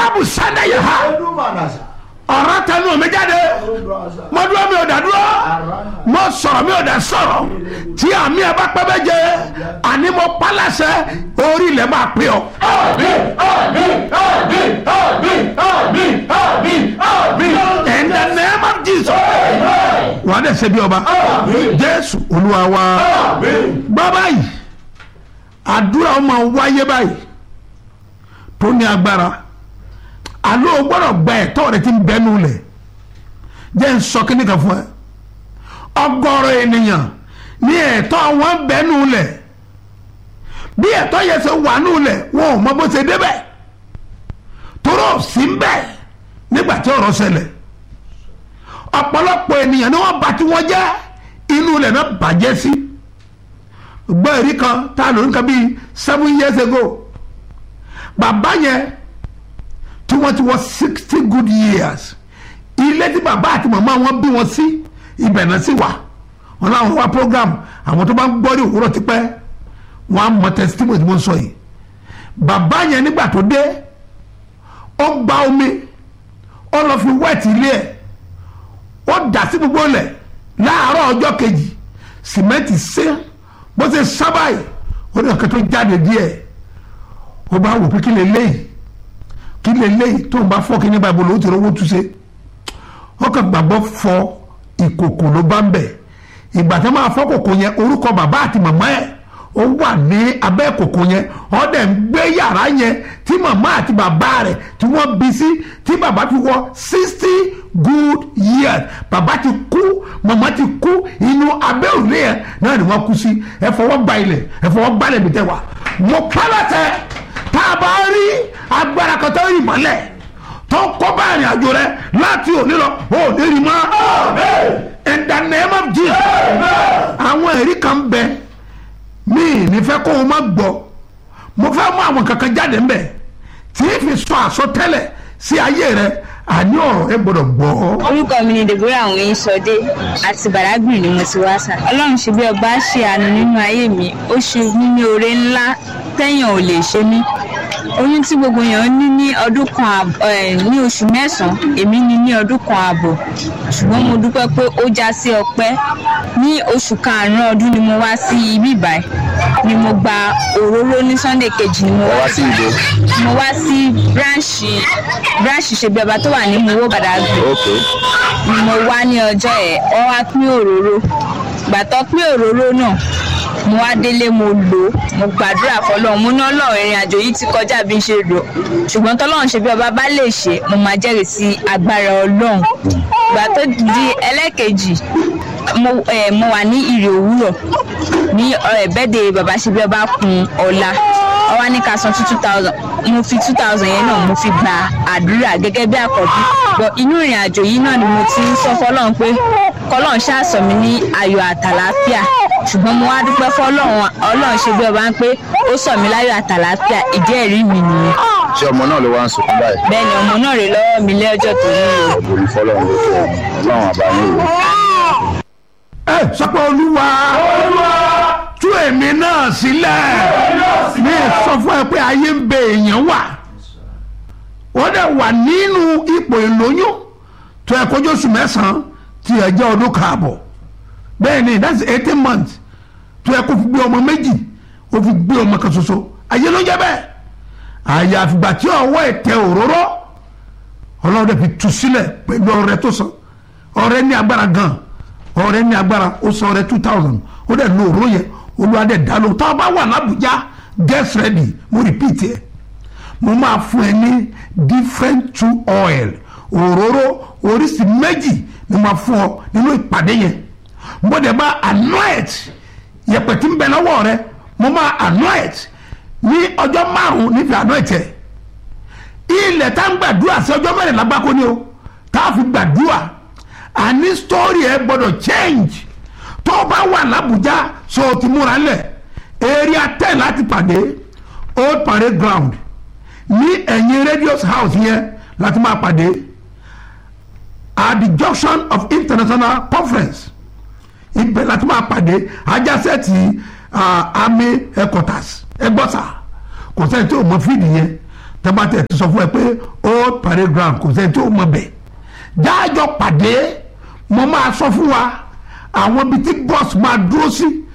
káàbù sanda yẹ ha Edumanasa. ọ̀rọ̀ tẹnu mi jáde Obrasa. mo dúró mi ò dá dúró mo sọ̀rọ̀ mi ò dá sọ̀rọ̀ tí àmì ẹ̀ bá pẹ́ bẹ́ jẹ àní mo pálásẹ̀ orí ilẹ̀ máa pè ọ́. in the name of jesus wàá dẹ̀ ṣe bí ọba jésù olúwa wa gbọ́ báyìí àdúrà ọmọ wáyé báyìí tó ní agbára àlọ́ o gbọ́dọ̀ gba ẹ̀tọ́ rẹ ti ń bẹ́nu lẹ̀ jẹ́ ń sọ kíní kan fún ẹ ọgọ́rọ̀ ènìyàn ní ẹ̀tọ́ wọn bẹ́nu lẹ̀ bí ẹ̀tọ́ yẹn ṣe wà nù lẹ̀ wọn ò mọ bó ṣe débẹ̀ toró sí ń bẹ̀ nígbà tí ọ̀rọ̀ ṣẹlẹ̀ ọ̀pọ̀lọpọ̀ ènìyàn ni wọ́n bá tí wọ́n jẹ́ inú ilẹ̀ náà bàjẹ́ sí gbọ́ èrí kan tá a lò ní kan bíi seven years ago bàbá yẹn tí wọ́n ti wọ sixty good years ilé tí bàbá àti màmá wọn bí wọn sí ibẹ̀ náà sì wà wọn láwọn wá program àwọn tó bá ń gbọ́ ní òwúrọ̀ tipẹ́ wọn á mọ testimony tí mo ń sọ yìí bàbá yẹn nígbà tó dé ó gba omi ó lọ fi wẹ́ẹ̀tì ilé ẹ̀ ó dà sí gbogbo ilẹ̀ láàárọ̀ ọjọ́ kejì sìmẹ́ǹtì sé bó ṣe sábàyì ó ní ọ̀kẹ́ tó jáde díẹ̀ ó bá wò pé kí lè léyìí kí lè léyìí tó ń bá fọ́ kí ní báyìí bolo ó ti rówó túnṣe ó kàn gbàgbọ́ fọ ìkòkò ló bá ń bẹ̀ ìgbà tó máa fọ́ kòkò yẹn orúkọ bàbá àti màmá ẹ̀ ó wà ní abẹ́ kòkò yẹn ó dẹ̀ ń gbé yàrá yẹn tí màmá àti bàbá rẹ̀ tí wọ́n bí sí tí bàbá fi wọ sixty good years bàbá ti kú màmá ti kú inú abẹ́ òrùlé yẹn náà ni wọ́n kú sí ẹ fọwọ́ gba ilẹ̀ ẹ fọwọ́ gbalẹ̀ mi tẹ́ wa mo pálọ̀tẹ̀ tá a bá rí agbára kan tó rí mọ́lẹ̀ tó kọ́ bá ìrìn àjò rẹ láti òní lọ ò ní rí mọ́ in the name of Jesus àwọn ẹ̀rí kan bẹ mí nífẹ̀ẹ́ kó o má gbọ́ mo fẹ́ mú àwọn kankan jáde ńbẹ̀ tí ì fi sọ àsọtẹ́lẹ̀ sí ayé rẹ àní ọ̀rọ̀ ẹ gbọ́dọ̀ gbọ́. orúkọ mi ni deborah àwọn yín sọdé àti bàdágbìn ni mo ti wá sà ọlọ́run ṣe bí ọba ṣe àánú nínú ayé mi ó ṣe mí ní oore ńlá téèyàn ò lè ṣe mí oyún tí gbogbo èèyàn ní ní ọdún kan àbọ̀ ẹ̀ ní oṣù mẹ́sàn-án èmi ní ní ọdún kan àbọ̀ ṣùgbọ́n mo dúpẹ́ pé ó já sí ọpẹ́ ní oṣù karùn-ún ọdún ni mo wá sí ibi ìbàyìí ni mo gba òróró ní sunday kejì ni mo wá sí ìbò mo wá sí bíráǹṣì bíráǹṣì ṣe bí ọba tó wà ní mowó bàdàgbé ok ni mo wá ní ọjọ́ ẹ̀ wọ́n wá pín òróró gbàtọ́ pín òróró náà mo wá délé mo lò ó mo gbàdúrà fọlọ́run mo ní ọlọ́run ìrìn àjò yìí ti kọjá bí n ṣe rò ṣùgbọ́n tọ́lọ́run ṣe bí ọba bá lè ṣe mo máa jẹ́rìí sí agbára ọlọ́run gbà tó di ẹlẹ́ẹ̀kejì mo, eh, mo wà ní ìrì òwúrọ̀ ní bẹ́ẹ̀dẹ̀ bàbá ṣe bí ọba kun ọ̀la wọ́n wá ní ká san two two thousand mo fi two thousand yẹn náà mo fi gba àdúrà gẹ́gẹ́ bí àkọ́bí bọ̀ inú ìrìn àjò yìí náà ni mo ti ń sọ fọlọ́run pé kọlọ́run ṣàṣọ mi ní ayọ̀ àtàlàáfíà ṣùgbọ́n mo wá dúpẹ́ fọlọ́run ọlọ́run ṣe bí ọba ń pé ó sọ mí láyọ̀ àtàlàáfíà ìdí ẹ̀rí mi nìyẹn ṣé ọmọ náà ló wá ń sunkún báyìí bẹ́ẹ̀ ni ọmọ náà rè lọ́wọ́ mi lẹ́jọ́ tó ní o. ọ̀gbìn fọlọ́run ló fẹ́ ọlọ́run àbáyé rẹ̀. ẹ sọpọ olúwa tú èmi náà sílẹ̀ mi sọ fún ẹ pé ayé ń bẹ èèyàn wà wọ́n dẹ̀ wà nínú ipò ìlóyún tó ẹ kọjú oṣù mẹ́sàn-án tí ẹ jẹ́ ọdún kaàbọ̀ bẹ́ẹ̀ ni that's eighteen months tó ẹ kó fi gbé ọmọ méjì ó fi gbé ọmọ kan ṣoṣo ayé ló ń jẹ́ bẹ́ẹ̀ àyàfìgbà tí ọwọ́ ẹ̀ tẹ òróró ọlọ́run dẹ̀ fi tú sílẹ̀ pẹ̀lú ọrẹ tó san ọrẹ ní agbára gan ọrẹ ní agbára ó san ọrẹ two thousand ó dẹ̀ lo òróró yẹn olúwa dẹ̀ dá lóhùn tá a bá wà lábùjá get ready mo repeat ẹ mo máa fún ẹ ní different two oil òróró oríṣi méjì ni mo máa fún ọ nínú ìpàdé yẹn mo dẹ̀ máa anoint yẹ̀pẹ̀ tí ń bẹ lọ́wọ́ rẹ mo máa anoint ní ọjọ́ márùn-ún níbi anoint ẹ̀ ilẹ̀ tá ń gbàdúrà sí ọjọ́ mẹ́rìnlá gbáko ni o tá a fi gbàdúrà àní story ẹ gbọ́dọ̀ change tó o bá wà lábùjá so o ti múra lẹ̀ area ten láti pàdé old parade ground ní ẹ̀yìn radius house yẹn láti máa pàdé at the junction of international conference ibẹ̀ láti máa pàdé ajásẹ́ẹ̀tì army headquarters ẹgbọ́sà kò sẹ́ni tí o mọ fíìdì yẹn tẹ́bátẹ̀ ti sọ fún ẹ pé old parade ground kò sẹ́ni tí ó mọ bẹ̀ jáàjọ pàdé mo máa sọ fún wa àwọn ibi tí bọ́ọ̀sì máa dúró sí